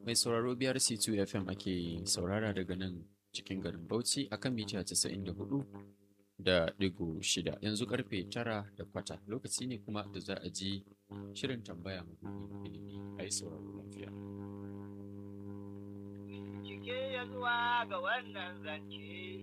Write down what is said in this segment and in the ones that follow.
Mai sauraro biyar C2 FM ake saurara daga nan cikin garin Bauchi akan mita 94 da digo shida yanzu karfe tara da kwata lokaci ne kuma da za a ji shirin tambaya mabuɗin ilimi a yi sauraro lafiya. Cike ya zuwa ga wannan zance,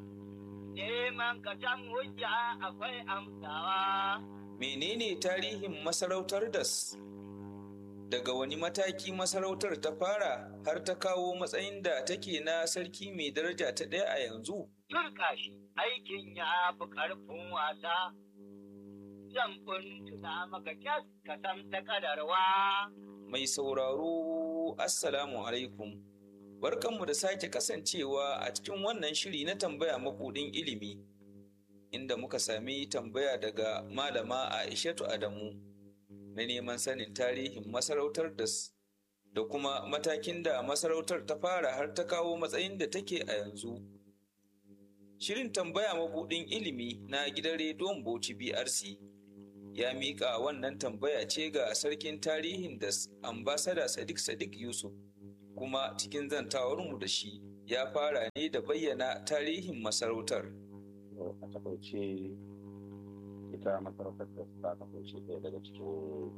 neman ka can hujja akwai amsawa. Menene tarihin masarautar das? Daga wani mataki masarautar ta fara har ta kawo matsayin da take na sarki mai daraja ta ɗaya a yanzu? Turka shi aikin ya fi ƙarfin wasa, zan tuna maka kyas ka san ta kadarwa. Mai sauraro, Assalamu alaikum. Barkanmu da sake kasancewa a cikin wannan shiri na tambaya mabuɗin ilimi, inda muka sami tambaya daga Malama Aishatu Adamu na neman sanin tarihin masarautar das da kuma matakin da masarautar ta fara har ta kawo matsayin da take a yanzu. Shirin tambaya mabuɗin ilimi na gidan rediyon Bauchi BRC ya miƙa wannan tambaya ce ga sarkin tarihin da ambasada Sadiq Sadiq Yusuf kuma cikin zantawarmu da shi ya fara ne da bayyana tarihin masarautar. a takaice ita masarautar da ta kasance ɗaya daga cikin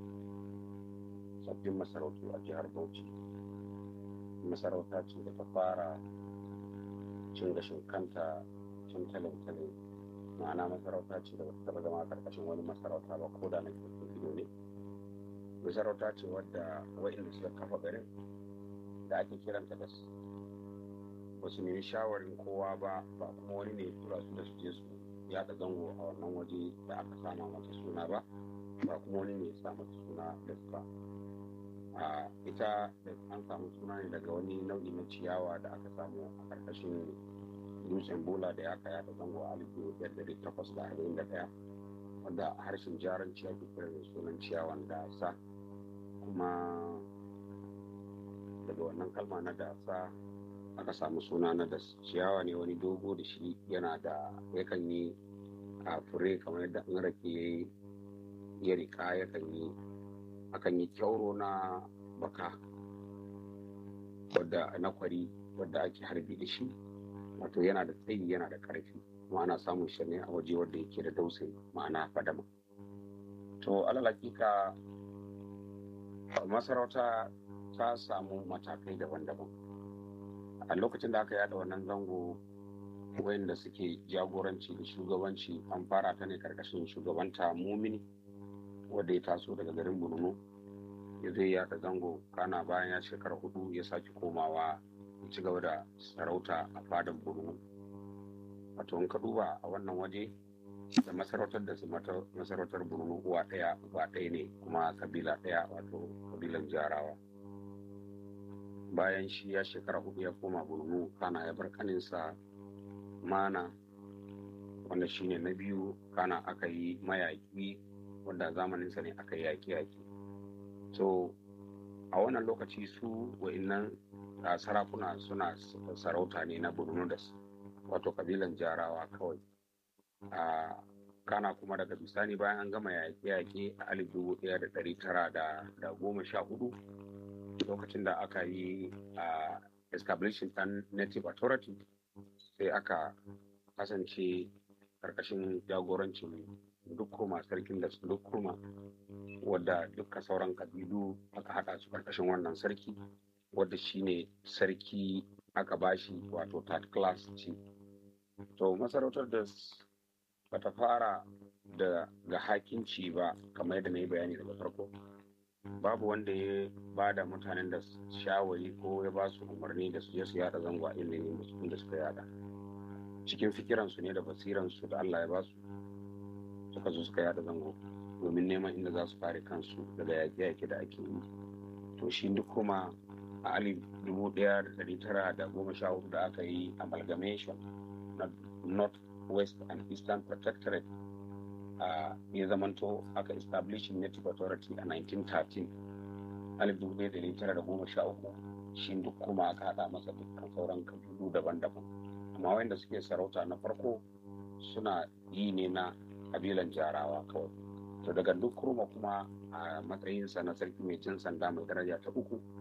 sabbin masarautu a jihar Bauchi. Masarauta ce da ta fara cin gashin kanta cin talin-talin ma'ana masarauta ce da ta zama karkashin wani masarauta ba ko da na ido ne. Masarauta ce wadda wa'inda suka kafa garin da ake kiranta da ba su nemi shawarin kowa ba ba kuma wani ne tura su da su je su yada zango a wannan waje da aka sama mata suna ba ba kuma wani ne ya sa mata suna da ba a ita da an samu suna ne daga wani nau'i na ciyawa da aka samu a karkashin dutsen bola da ya yada zango a alif biyar da takwas da arba'in da ɗaya wanda harshen jaranci ake kira da sunan ciyawan dasa kuma daga wannan kalma na dasa aka samu suna na da ciyawa ne wani dogo da shi yana da yakan yi a fure kamar yadda an rake ya yi ya rika yakan yi akan yi kyauro na baka wadda na kwari wadda ake harbi da shi wato yana da tsayi yana da karfi kuma ana samun shi ne a waje wadda yake da dausayi ma'ana fadama to alalakika masarauta ta samu matakai daban-daban a lokacin da aka yada wannan zango wayanda suke jagoranci da shugabanci an fara ta ne karkashin shugabanta mumini wadda ya taso daga garin borno ya zai yada zango kana bayan ya shekara hudu ya sake komawa ya ci gaba da sarauta a fadar borno wato in ka duba a wannan waje da masarautar da su masarautar borno uwa ɗaya uwa ɗaya ne kuma kabila ɗaya wato kabilan jarawa bayan shi ya shekara hudu ya koma borno kana ya bar kaninsa mana wanda shine na biyu kana aka yi mayaƙi wanda zamaninsa ne aka yi yaƙi-yaƙi so a wannan lokaci su wa'innan sarakuna suna sarauta ne na borno da wato kabilan jarawa kawai a kana kuma daga bisani bayan an gama yaƙe-yaƙe a alif dubu ɗaya da ɗari tara da goma sha hudu lokacin da aka yi a establishing ɗan native authority sai aka kasance karkashin jagorancin dukkuma sarkin da dukkuma wadda dukka sauran kabilu aka haɗa su karkashin wannan sarki wadda shine sarki aka bashi wato third class ce to masarautar da bata fara da ga hakinci ba kamar yadda na yi bayani daga farko babu wanda ya ba da mutanen da shawari ko ya ba su umarni da su je su yada zango a inda ne da suka yada cikin fikiransu ne da basiransu da Allah ya ba su suka zo suka yada zango domin neman inda za su kare kansu daga yaƙe-yaƙe da ake yi to shi duk kuma a alif dubu ɗaya da ɗari tara da goma sha hudu da aka yi amalgamation na north west and eastern protectorate a ya zamanto aka establishing native authority a 1913 alif dubu ɗaya da ɗari tara da goma sha uku shi duk kuma aka haɗa masa dukkan sauran kabilu daban-daban amma wanda suke sarauta na farko suna yi ne na kabilan jarawa kawai to daga duk kurma kuma a matsayinsa na sarki mai cin sanda mai daraja ta uku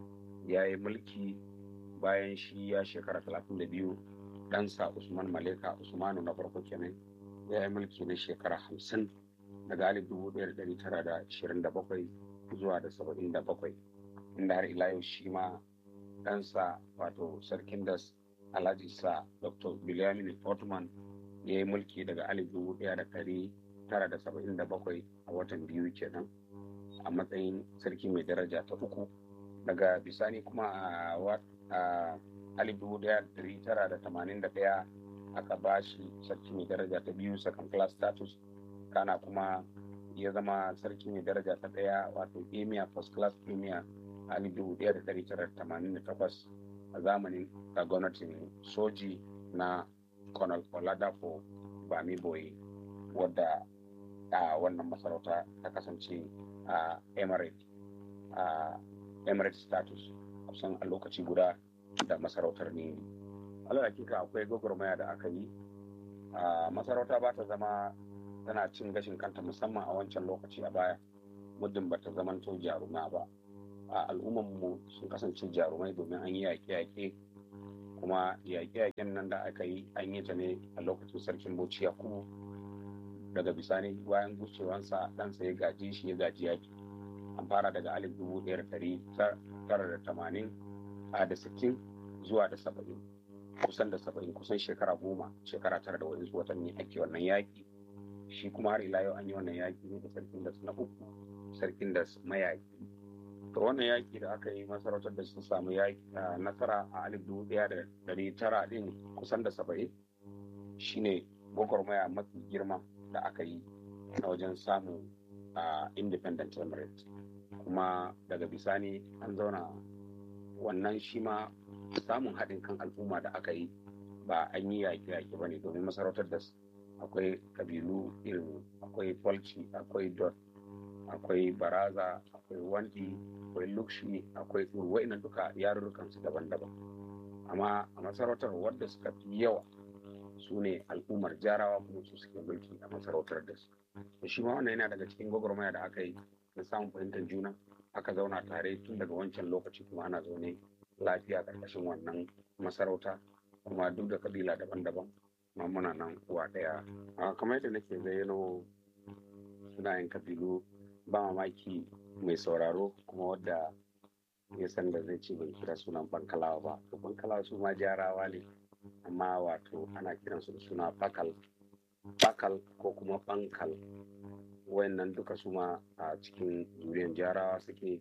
ya yi mulki bayan shi ya shekara 32 ɗansa usman maleka usmanu na farko kenan ya yi mulki na shekara 50 daga alif 1927 zuwa da 77 inda har ila yau shi ma ɗansa wato sarkin das alhaji sa dr bilyamin ottoman ya yi mulki daga alif 1977 a watan biyu kenan a matsayin sarki mai daraja ta uku daga bisani kuma a alif dubu daya dari tara da tamanin da daya aka ba shi sarki mai daraja ta biyu second class status kana kuma ya zama sarki mai daraja ta daya wato emir first class emir alif dubu daya da dari tara da tamanin da takwas a zamanin da gwamnatin soji na colonel oladapo bami boye wadda a wannan masarauta ta kasance a emirate a emirate status kusan a lokaci guda da masarautar ne alal hakika akwai gwagwarmaya da aka yi a masarauta ba ta zama tana cin gashin kanta musamman a wancan lokaci a baya muddin ba ta zamanto jaruma ba a al'ummanmu sun kasance jarumai domin an yi yaƙe-yaƙe kuma yaƙe-yaƙen nan da aka yi an yi ta ne a lokacin sarkin bauchi yakubu daga bisani bayan gushewansa ɗansa ya gaji shi ya gaji yaƙi an fara daga alif dubu ɗaya da ɗari tara da tamanin a da sittin zuwa da saba'in kusan da saba'in kusan shekara goma shekara tara da wani watanni ake wannan yaƙi shi kuma har ila yau an yi wannan yaƙi ne da sarkin da na uku sarkin da mayaƙi to wannan yaƙi da aka yi masarautar da sun samu yaƙi nasara a alif dubu ɗaya da ɗari tara ɗin kusan da saba'in shine gwagwarmaya mafi girma da aka yi na wajen samun independent emirate kuma daga bisani an zauna wannan shi ma samun haɗin kan al'umma da aka yi ba an yi yaƙi-yaƙi ba ne domin masarautar da akwai kabilu irin akwai falci akwai dot akwai baraza akwai wandi akwai lukshi akwai urwai na duka yarurrukan su daban-daban amma a masarautar wadda suka fi yawa su ne al'ummar jarawa kuma su suke mulki a masarautar da su da shi ma wannan yana daga cikin gwagwarmaya da aka yi na samun fahimtar juna aka zauna tare tun daga wancan lokaci kuma ana zaune lafiya ƙarƙashin wannan masarauta kuma duk da kabila daban-daban ma muna nan uwa ɗaya kamar yadda nake zayyano sunayen kabilu ba mamaki mai sauraro kuma wadda ya san da zai ce ban kira sunan bankalawa ba to bankalawa su ma jarawa ne amma wato ana kiransu da suna bakal bakal ko kuma bankal wayannan duka su ma a cikin zuriyar jarawa suke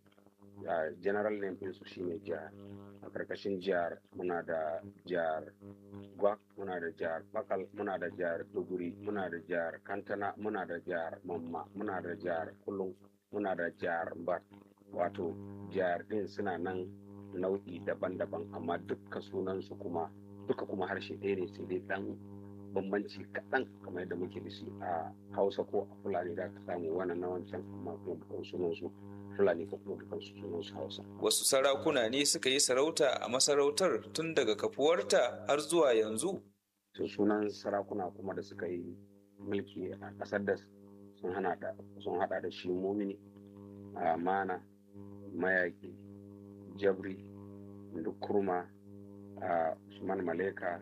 general name ɗinsu shine jihar a karkashin jihar muna da jihar gwak muna da jihar bakal muna da jihar duguri muna da jihar kantana muna da jihar mamma muna da jihar kulun muna da jihar bat wato jihar ɗin suna nan nau'i daban-daban amma duka sunansu kuma duka kuma harshe ɗaya ne sai dai ɗan bambanci kaɗan kamar yadda muke da shi a hausa ko a fulani da aka samu wannan na wancan amma kuma sunansu fulani ko kuma dukansu sunansu hausa Wasu sarakuna ne suka yi sarauta a masarautar tun daga kafuwarta har zuwa yanzu. to sunan sarakuna kuma da suka yi mulki a ƙasar da sun hana da sun hada da shi mumini a mana mayaki jabri dukurma a usman maleka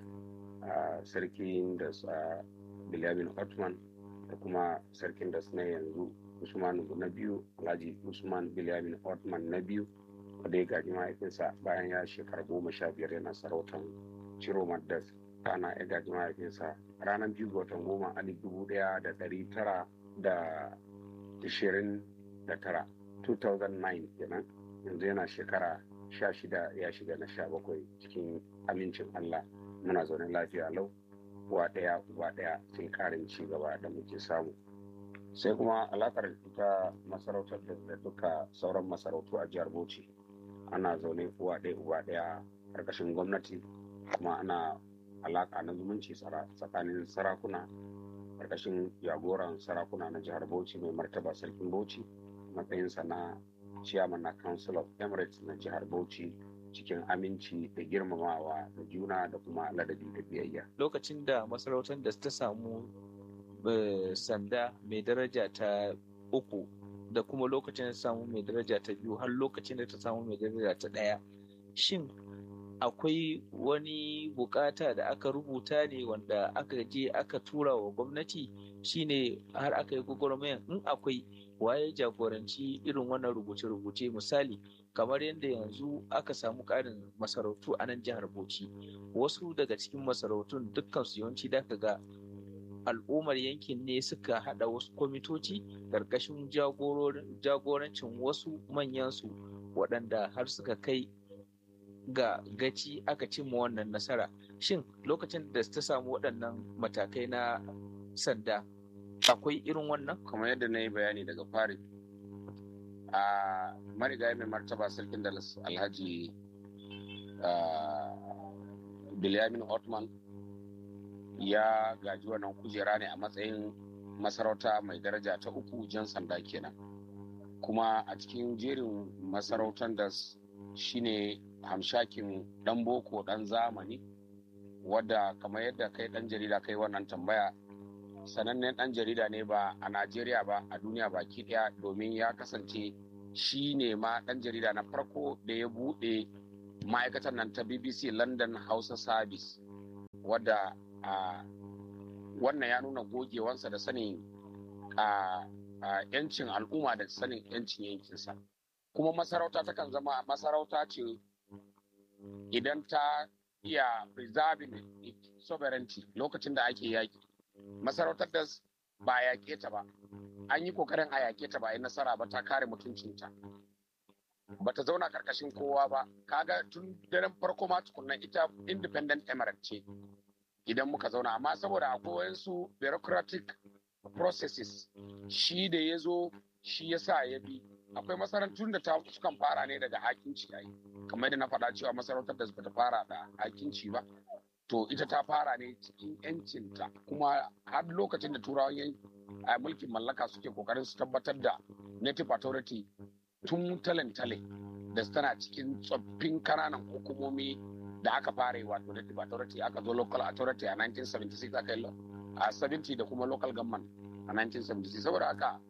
a sarkin da sa bilyamin ottoman da kuma sarkin da na yanzu usman na biyu alhaji usman bilyamin ottoman na biyu wanda ya gaji mahaifinsa bayan ya shekara goma sha biyar yana sarautan ciro maddas kana ya gaji mahaifinsa ranar biyu ga watan goma alif dubu daya da dari tara da ishirin da tara 2009 kenan yanzu yana shekara sha shida ya shiga na sha bakwai cikin amincin allah muna zaune lafiya lau uwa ɗaya uba ɗaya sai ƙarin ci gaba da muke samu sai kuma alaƙar ita masarautar da duka sauran masarautu a jihar bauchi ana zaune uwa ɗaya uba ɗaya ƙarƙashin gwamnati kuma ana alaƙa na zumunci tsakanin sarakuna ƙarƙashin jagoran sarakuna na jihar bauchi mai martaba sarkin bauchi matsayinsa na chairman na council of emirates na jihar bauchi cikin aminci da girmamawa da juna da kuma ladabi da biyayya Lokacin da masarautar da ta samu eh, sanda mai daraja ta uku da kuma lokacin da ta samu mai daraja ta biyu har lokacin da ta samu mai daraja ta ɗaya shin akwai wani bukata da aka rubuta ne wanda aka je aka tura wa gwamnati shine har aka yi gwagwarmayan in akwai waye jagoranci irin wannan rubuce-rubuce misali kamar yadda yanzu aka samu ƙarin masarautu a nan jihar bauchi wasu daga cikin masarautun dukkan su yawanci da ga al'ummar yankin ne suka hada wasu kwamitoci ƙarƙashin jagorancin wasu manyansu waɗanda har suka kai ga gaci aka cimma wannan nasara shin lokacin da ta samu waɗannan matakai na sanda akwai irin wannan kamar yadda na yi bayani daga fari a marigayi mai martaba sarkin da alhaji bilyamin otman ya gaji wannan kujera ne a matsayin masarauta mai daraja ta uku jan sanda kenan kuma a cikin jerin masarautar da shine hamshakin dan boko dan zamani wadda kamar yadda kai dan jarida kai wannan tambaya sanannen dan jarida ne ba a najeriya ba a duniya baki daya domin ya kasance shi ne ma dan jarida na farko da ya bude ma'aikatar nan ta bbc london hausa service wadda a wannan ya nuna gogewansa da sanin a yancin al'umma da sanin yancin yankinsa kuma masarauta takan zama masarauta ce idan ta iya preserving sovereignty lokacin da ake yaki masarautar da ba a yaƙe ta ba an yi kokarin a yaƙe ta ba a yi nasara ba ta kare mutuncinta ba ta zauna karkashin kowa ba kaga tun daren farko ma tukunna ita independent emirate ce idan muka zauna amma saboda akwai wayansu bureaucratic processes shi da ya zo shi ya sa ya bi akwai masarautun da ta sukan fara ne daga hakinci yayi kamar da na faɗa cewa masarautar da bata fara da hakinci ba to ita ta fara ne cikin yancinta kuma har lokacin da turawan a mulkin mallaka suke kokarin su tabbatar da native authority tun talentale da tana cikin tsoffin kananan hukumomi da aka fara yi wato native authority aka zo local authority a 1976 aka yi a 70 da kuma local government a 1976 saboda haka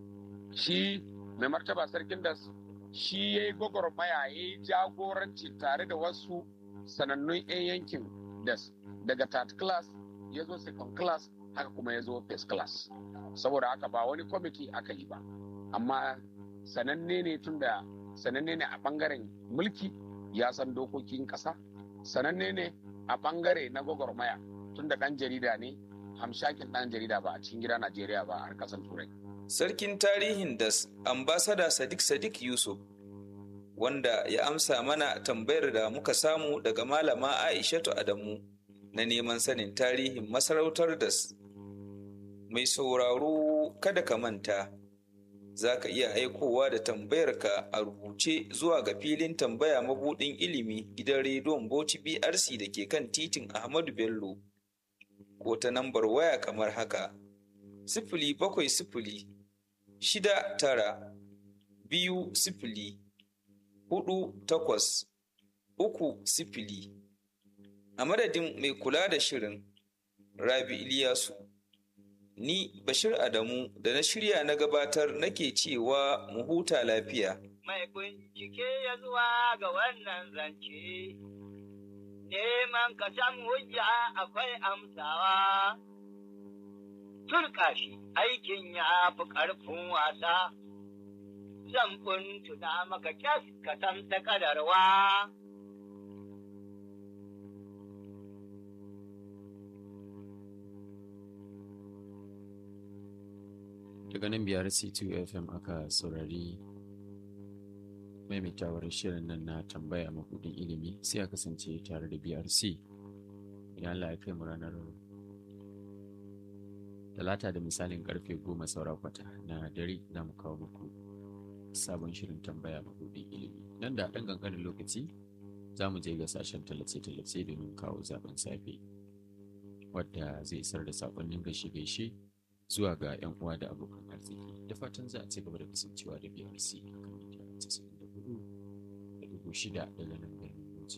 shi mai martaba sarkin da shi ya yi gwagwarmaya ya yi jagoranci tare da wasu sanannun 'yan yankin das daga third class ya zo second class haka kuma ya zo first class saboda haka ba wani kwamiti aka yi ba amma sananne ne tun da sananne ne a bangaren mulki ya san dokokin ƙasa sananne ne a bangare na gwagwarmaya tun da ɗan jarida ne hamshakin ɗan jarida ba a cikin gida najeriya ba a ƙasar turai Sarkin tarihin das ambasada Sadiq Sadiq Yusuf wanda ya amsa mana tambayar da muka samu daga malama Aishatu Adamu na neman sanin tarihin masarautar das. Mai sauraro kada ka manta, za ka iya aikowa da tambayarka a rubuce zuwa ga filin tambaya mabudin ilimi gidan rediyon Bauchi BRC da ke kan titin Ahmadu Bello, ko ta nambar waya kamar haka. Sifili bakwai sifili shida tara biyu sifili hudu takwas uku sifili a madadin mai kula da shirin rabi iliyasu ni bashir adamu da na shirya na gabatar nake cewa mu huta lafiya mai bincike ya zuwa ga wannan zance neman ka san hujja akwai amsawa turka shi aikin ya fi ƙarfin wasa, zan tuna maka kyas ka san ta ƙadarwa. daga nan biyar c2 fm aka saurari maimaitawar shirin nan na tambaya makudin ilimi sai a kasance tare da brc idan Allah ya kai mu ranar talata da misalin karfe goma saura kwata na dare za mu kawo muku sabon shirin tambaya mabudin ilimi nan da ɗan ƙanƙanin lokaci za mu je ga sashen tallace-tallace domin kawo zaben safe wadda zai isar da saƙonnin gaishe-gaishe zuwa ga 'yan uwa da abokan arziki da fatan za a ci gaba da kasancewa da brc a kan mita 94 da dubu shida daga nan